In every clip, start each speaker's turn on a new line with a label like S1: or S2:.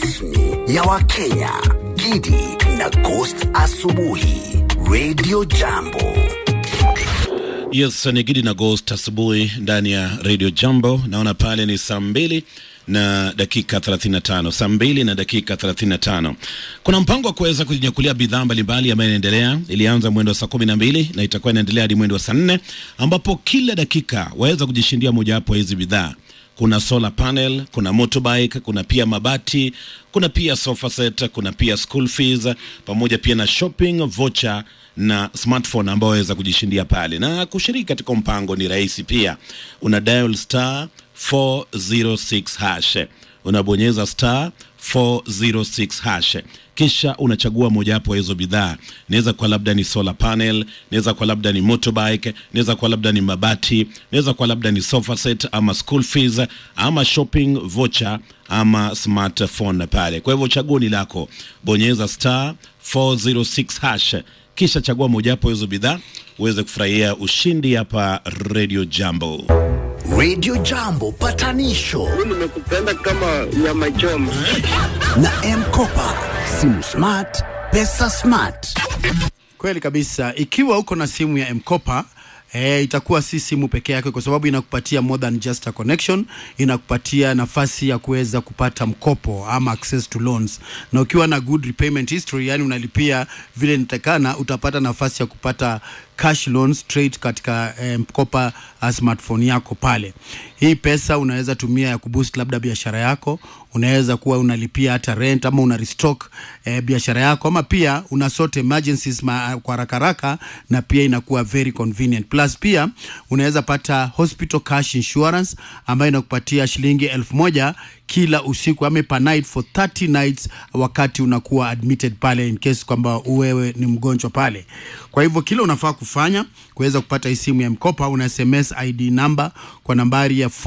S1: rasmi ya Wakenya, Gidi na Ghost Asubuhi, Radio Jambo.
S2: Yes, ni Gidi na Ghost asubuhi ndani ya Radio Jambo. Naona pale ni saa mbili na dakika 35, saa mbili na dakika 35. Kuna mpango wa kuweza kujinyakulia bidhaa mbalimbali ambayo inaendelea. Ilianza mwendo wa saa kumi na mbili na itakuwa inaendelea hadi mwendo wa saa nne ambapo kila dakika waweza kujishindia mojawapo ya hizi bidhaa. Kuna solar panel, kuna motorbike, kuna pia mabati, kuna pia sofa set, kuna pia school fees pamoja pia na shopping voucher na smartphone ambao waweza kujishindia pale. Na kushiriki katika mpango ni rahisi pia, una dial star 406 hash, unabonyeza star 406 hash kisha unachagua mojawapo ya hizo bidhaa. Inaweza kuwa labda ni solar panel, inaweza kuwa labda ni motorbike, inaweza kuwa labda ni mabati, inaweza kuwa labda ni sofa set ama school fees ama shopping voucher ama smartphone pale. Kwa hivyo chaguo ni lako, bonyeza star 406 hash kisha chagua mojawapo ya hizo bidhaa uweze kufurahia ushindi hapa Radio Jambo.
S1: Radio Jambo patanisho
S3: nimekupenda kama nyama choma.
S1: na M-Kopa, simu smart, pesa smart.
S4: Kweli kabisa. Ikiwa uko na simu ya M-Kopa E, itakuwa si simu peke yake kwa sababu inakupatia more than just a connection, inakupatia nafasi ya kuweza kupata mkopo ama access to loans, na ukiwa na good repayment history, yani unalipia vile inatakana, utapata nafasi ya kupata cash loans straight katika eh, mkopa uh, smartphone yako pale. Hii pesa unaweza tumia ya kuboost labda biashara yako, unaweza kuwa unalipia hata rent ama una restock eh, biashara yako ama pia una sort emergencies ma, kwa haraka haraka na pia inakuwa very convenient. Plus pia unaweza pata hospital cash insurance ambayo inakupatia shilingi elfu moja kila usiku ama per night for 30 nights wakati unakuwa admitted pale in case kwamba wewe ni mgonjwa pale. Kwa hivyo kile unafaa kufanya kuweza kupata hii simu ya mkopa, una SMS ID number kwa nambari ya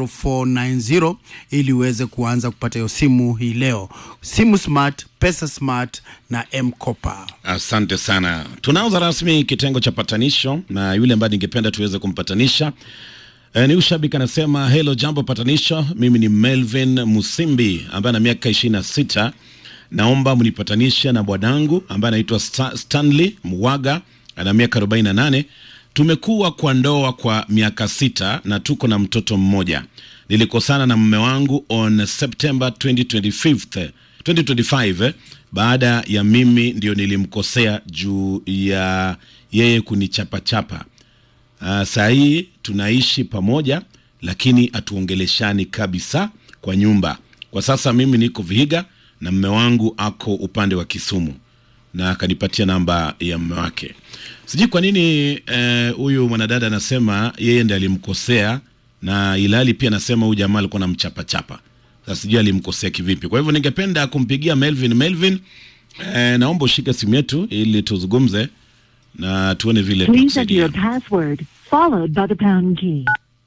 S4: 40490 ili uweze kuanza kupata hiyo simu hii leo. Simu smart, pesa smart na mkopa.
S2: Asante sana. Tunaanza rasmi kitengo cha patanisho na yule ambaye ningependa tuweze kumpatanisha E, ni ushabiki anasema hello jambo patanisho, mimi ni Melvin Musimbi ambaye ana miaka ishirini na sita. Naomba mnipatanishe na bwanangu ambaye anaitwa Sta Stanley Mwaga ana miaka 48. Tumekuwa kwa ndoa kwa miaka sita na tuko na mtoto mmoja. Nilikosana na mume wangu on September 2025, 2025 baada ya mimi ndio nilimkosea juu ya yeye kunichapachapa. Uh, saa hii tunaishi pamoja lakini hatuongeleshani kabisa kwa nyumba. Kwa sasa mimi niko Vihiga na mme wangu ako upande wa Kisumu na akanipatia namba ya mme wake. Sijui kwa nini huyu uh, mwanadada anasema yeye ndiye alimkosea na ilali pia anasema huyu jamaa alikuwa namchapachapa. Sasa sijui alimkosea kivipi. Kwa hivyo ningependa kumpigia Melvin. Melvin, uh, naomba ushike simu yetu ili tuzungumze na tuone vile
S5: Please enter
S2: tutakusaidia.
S5: your password, followed by the pound key.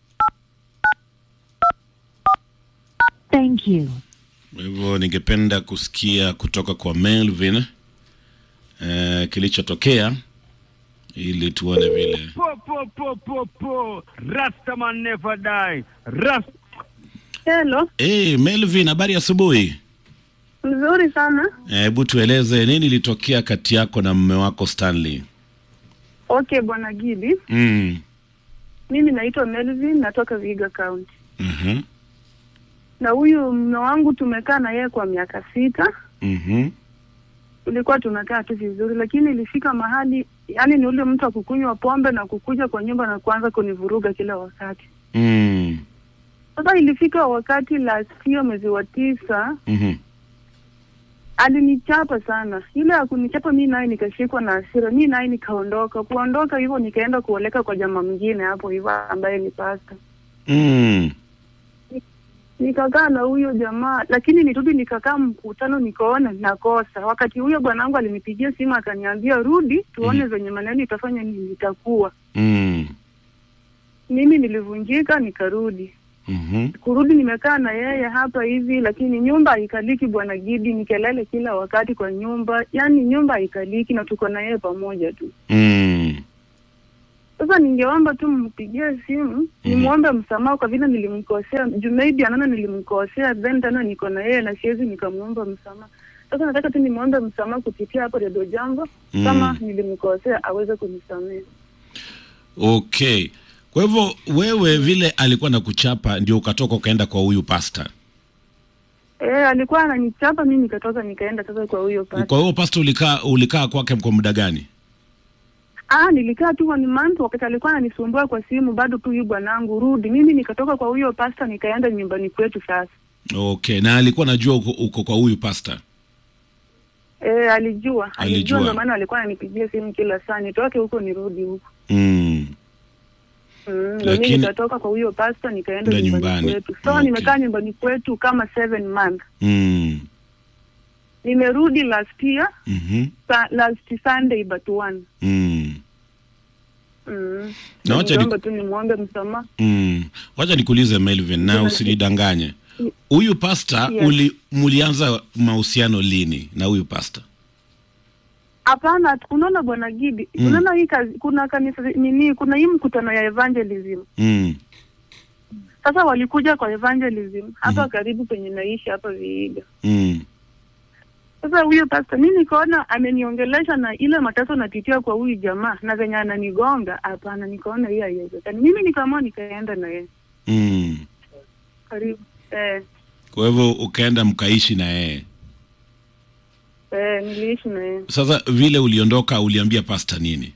S5: Thank you.
S2: Kwa hivyo ningependa kusikia kutoka kwa Melvin eh, kilichotokea ili tuone vile.
S3: Po, po, po, po, po. Rastaman never die. Rast
S6: Hello,
S2: Hey, Melvin, habari ya asubuhi.
S6: nzuri sana.
S2: Hebu tueleze nini ilitokea kati yako na mume wako Stanley?
S6: Okay, bwana Gidi,
S2: Mm.
S6: mimi naitwa Melvin, natoka Vihiga County,
S2: Mhm.
S6: na huyu mume wangu tumekaa na yeye kwa miaka sita.
S2: Mhm.
S6: Tulikuwa tunakaa tu vizuri, lakini ilifika mahali, yani ni ule mtu wa kukunywa pombe na kukuja kwa nyumba na kuanza kunivuruga kila wakati.
S2: Mm.
S6: Sasa ilifika wakati last year mwezi wa tisa
S2: Mhm.
S6: alinichapa sana. Ile ya kunichapa mi naye nikashikwa na hasira, mi naye nikaondoka. Kuondoka hivyo nikaenda kuoleka kwa jamaa mwingine hapo hivyo ambaye ni pasta.
S2: Mm.
S6: nikakaa na huyo jamaa, lakini nirudi nikakaa mkutano, nikaona nakosa. Wakati huyo bwanangu alinipigia simu akaniambia, rudi tuone venye maneno itafanya nini itakuwa.
S2: Mm.
S6: Mimi nilivunjika nikarudi.
S2: Mhm.
S6: Kurudi nimekaa na yeye hapa hivi, lakini nyumba haikaliki bwana Gidi, ni kelele kila wakati kwa nyumba, yaani nyumba haikaliki na tuko na yeye pamoja tu.
S2: Mm.
S6: Sasa ningeomba tu mpigie simu nimwombe msamaha kwa vile nilimkosea, juu maybe anaona nilimkosea, then tena niko na yeye na siwezi nikamwomba msamaha. Sasa nataka tu nimwombe msamaha kupitia hapo Redio Jambo,
S2: Mm.
S6: kama nilimkosea aweze kunisamehe.
S2: Okay, kwa hivyo wewe vile alikuwa na kuchapa ndio ukatoka ukaenda kwa huyu pasta.
S6: Eh, alikuwa ananichapa mimi, nikatoka nikaenda sasa kwa huyo pasta.
S2: Kwa hiyo pasta ulikaa ulikaa kwake kwa muda gani?
S6: Ah, nilikaa tu one month wakati alikuwa ananisumbua kwa simu, bado tu huyu bwanangu rudi. Mimi nikatoka kwa huyo pasta nikaenda nyumbani kwetu sasa.
S2: Okay, na alikuwa anajua uko, uko kwa huyu pasta.
S6: Eh, alijua.
S2: Alijua.
S6: Alijua ndio maana alikuwa ananipigia simu kila saa nitoke huko nirudi huko.
S2: Mm.
S6: Mm, ndio
S2: Lakini-
S6: mimi nikatoka kwa huyo pasta nikaenda
S2: Ndio
S6: nyumbani,
S2: nyumbani.
S6: kwetu. So
S2: Okay.
S6: nimekaa nyumbani kwetu kama seven months.
S2: Mm.
S6: Nimerudi last year,
S2: Mhm.
S6: sa, last Sunday but one.
S2: Mm.
S6: Mm.
S2: Na wacha
S6: Ningeomba
S2: ni-
S6: tu nimwombe msamaha.
S2: Mm. Wacha nikuulize Melvin na
S6: Kuna-
S2: usinidanganye. Huyu pasta
S6: Yes.
S2: uli mulianza mahusiano lini na huyu pasta?
S6: Hapana, unaona bwana Gidi,
S2: Mm.
S6: unaona hii kazi, kuna kanisa nini, kuna hii mkutano ya evangelism.
S2: Mm.
S6: Sasa walikuja kwa evangelism hapa karibu penye naishi hapa Viiga.
S2: Mm.
S6: Sasa huyo pastor mimi nikaona ameniongelesha na ile mateso napitia kwa huyu jamaa na venye ananigonga, hapana, nikaona hiyo haiwezekani. Mimi nikaamua nikaenda na yeye
S2: Mm.
S6: karibu eh,
S2: Kwa hivyo ukaenda mkaishi na yeye.
S6: eh, niliishi na yeye.
S2: Sasa vile uliondoka uliambia pasta nini?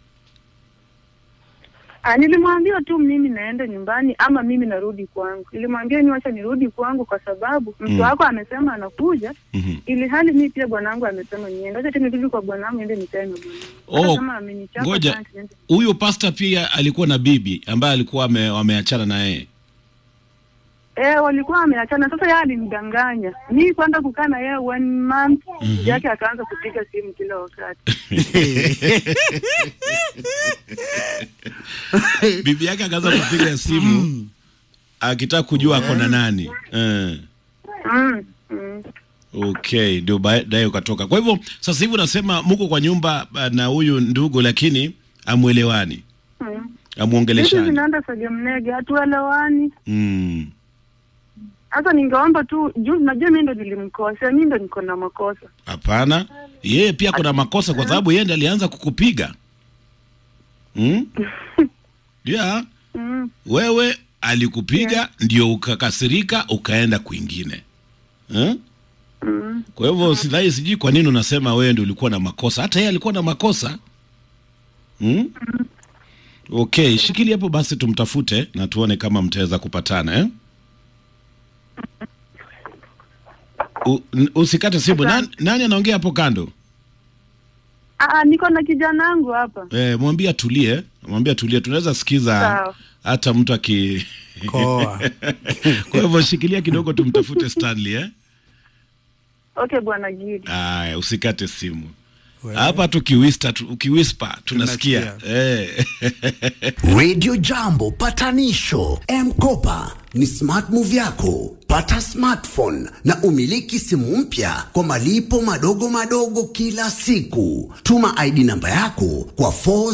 S6: Ah, nilimwambia tu mimi naenda nyumbani ama mimi narudi kwangu. Nilimwambia ni wacha nirudi kwangu kwa sababu mtu
S2: Mm.
S6: wako amesema anakuja,
S2: Mhm.
S6: ili hali mimi pia bwanangu amesema niende. Acha tu nirudi kwa bwanangu niende nikae na bwanangu.
S2: Oh,
S6: Hata kama amenichapa
S2: ngoja.
S6: basi niende.
S2: Huyo pasta pia alikuwa na bibi ambaye alikuwa ame, wameachana na yeye.
S6: Eh, walikuwa wameachana. Sasa yeye alinidanganya. Mimi kwenda kukaa na yeye one month, bibi yake akaanza kupiga simu kila wakati.
S2: bibi yake akaanza kupiga simu akitaka kujua ako na nani. Eh.
S6: Mm. Mm.
S2: Okay, ndio baadaye ukatoka. Kwa hivyo sasa hivi unasema muko kwa nyumba uh, na huyu ndugu, lakini amwelewani,
S6: Mm. Vitu
S2: amwongeleshani.
S6: vinaenda sagemnege, hatuelewani.
S2: Mm.
S6: Sasa ningeomba tu juu najua mimi ndo nilimkosea, mimi ndo niko na makosa.
S2: Hapana, yeye pia kuna makosa kwa sababu yeye ndiye alianza kukupiga. Mm? Yeah,
S6: Mm.
S2: wewe alikupiga ndio ukakasirika ukaenda kwingine. Eh?
S6: Mm.
S2: Kwa hivyo sidhani, sijui kwa nini unasema wewe ndio ulikuwa na makosa. Hata yeye alikuwa na makosa. Mm? Okay, shikili hapo basi, tumtafute na tuone kama mtaweza kupatana eh? U, n- usikate simu. Nani, nani anaongea hapo kando?
S6: Ah, niko na kijana wangu hapa.
S2: Eh, mwambie atulie, mwambie atulie, tunaweza sikiza
S6: Sawa.
S2: hata mtu aki
S4: Koa.
S2: kwa hivyo shikilia kidogo, tumtafute Stanley eh?
S6: Okay, bwana Gidi.
S2: Aya, usikate simu
S4: Wewe.
S2: hapa tukiwista tu, ukiwispa tunasikia
S4: Tunasikia.
S2: eh.
S1: Radio Jambo patanisho M-Kopa ni smart move yako. Pata smartphone na umiliki simu mpya kwa malipo madogo madogo kila siku. Tuma ID namba yako kwa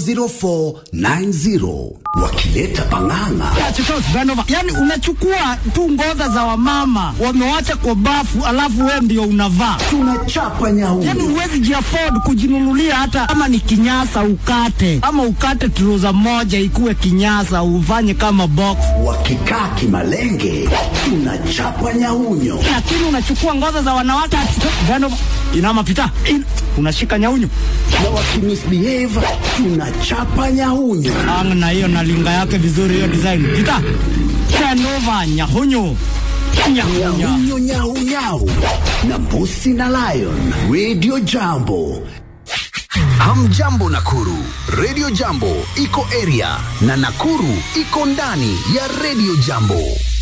S1: 40490 wakileta pang'ang'a.
S7: Yaani unachukua tu ngoza za wamama wamewacha kwa bafu, alafu wewe ndio unavaa.
S1: Tunachapa nyau
S7: Yaani huwezi jiafford kujinunulia hata kama ni kinyasa ukate, ama ukate trouser moja ikuwe kinyasa ufanye kama box,
S1: wakikaa kimalenge, tunachapa nyaunyo.
S7: lakini unachukua ngoza za wanawake Gano, inama pita in, unashika nyaunyu
S1: Na wakimisbehave, tunachapa nyaunyo.
S7: ang na hiyo na linga yake vizuri, hiyo design pita Genova nyahunyu nyahunya
S1: Nyau nyau nyau na Mbusi na Lion Radio Jambo. Hamjambo Nakuru, Radio Jambo iko area na Nakuru iko ndani ya Radio Jambo.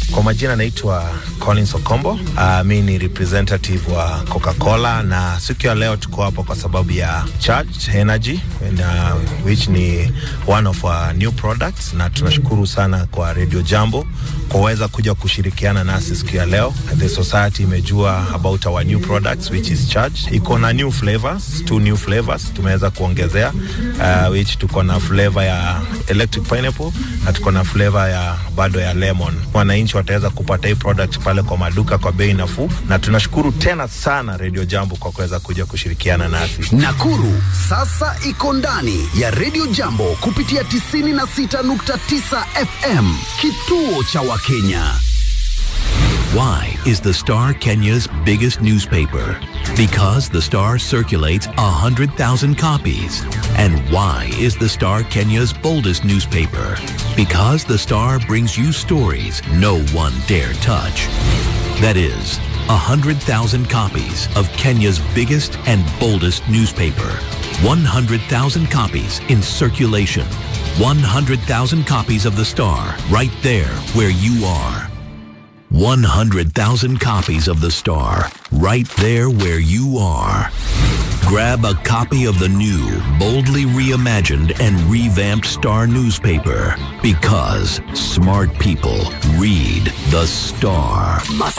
S8: Kwa majina naitwa Collins Okombo. Uh, mi ni representative wa Coca-Cola na siku ya leo tuko hapa kwa sababu ya Charged Energy and, uh, which ni one of our new products, na tunashukuru sana kwa Radio Jambo kuweza kuja kushirikiana nasi siku ya leo. The society imejua about our new products which is Charged. Iko na new flavors, two new flavors tumeweza kuongezea uh, which tuko na flavor ya electric pineapple na tuko na flavor ya bado ya lemon. Wananchi wataweza kupata hii product pale kwa maduka kwa bei nafuu, na tunashukuru tena sana Radio Jambo kwa kuweza kuja kushirikiana nasi.
S1: Nakuru sasa iko ndani ya Radio Jambo kupitia 96.9 FM, kituo cha Wakenya.
S9: Why is the Star Kenya's biggest newspaper? Because the Star circulates 100,000 copies. And why is the Star Kenya's boldest newspaper? Because the Star brings you stories no one dare touch. That is, 100,000 copies of Kenya's biggest and boldest newspaper. 100,000 copies in circulation. 100,000 copies of the Star right there where you are. 100,000 copies of The Star, right there where you are. Grab a copy of the new, boldly reimagined and revamped Star newspaper because smart people read The Star.